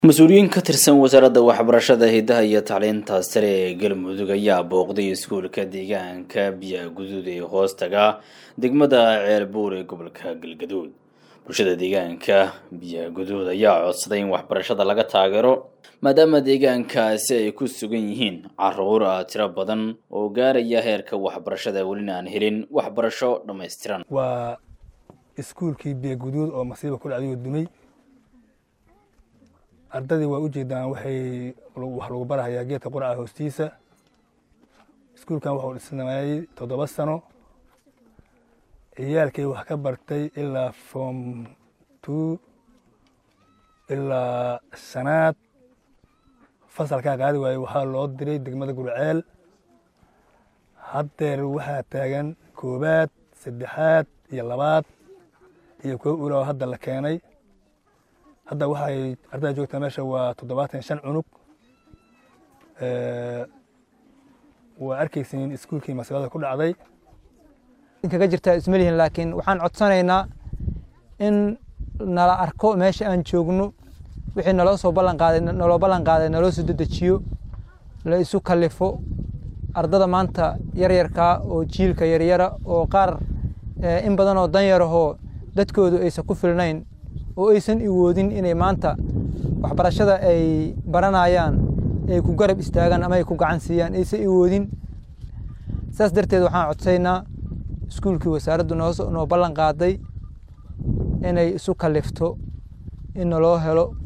mas-uuliyiin ka tirsan wasaaradda waxbarashada hidaha iyo tacliinta sare ee galmudug ayaa booqday iskuulka deegaanka biyaha guduud ee hoostaga degmada ceelbuur ee gobolka galgaduud bulshada deegaanka biyaha guduud ayaa codsaday in waxbarashada laga taageero maadaama deegaankaasi ay ku sugan yihiin caruur ah tiro badan oo gaaraya heerka waxbarashada welina aan helin waxbarasho dhammaystiran waa iskuulkii biyo guduud oo masiiba ku dhacday oo dumay ardadii waa u jeedaan waxay wax lagu barahayaa geedka quraca hoostiisa iskuulkan waxuu dhisnaayey toddoba sano ciyaalkay wax ka bartay ilaa form two ilaa shanaad fasalkaa qaadi waaye waxaa loo diray degmada gurceel haddeer waxaa taagan koobaad saddexaad iyo labaad iyo kuwo ulao hadda la keenay hadda waxay ardada joogtaa meesha waa toddobaatan shan cunug waa arkaysiin iskuulkii masiibada ku dhacday kaga jirtaa isma lihin laakiin waxaan codsanaynaa in nala arko meesha aan joogno wixii naloo soo ballan qaaday naloo ballan qaaday naloo soo dedejiyo la isu kalifo ardada maanta yaryarkaa oo jiilka yaryara oo qaar in badan oo danyarahoo dadkoodu aysan ku filnayn oo aysan iwoodin inay maanta waxbarashada ay baranayaan ay ku garab istaagaan ama ay ku gacan siiyaan aysan iwoodin saas darteed waxaan codsaynaa iskuulkii wasaaraddu noo ballan qaaday inay isu kalifto in naloo helo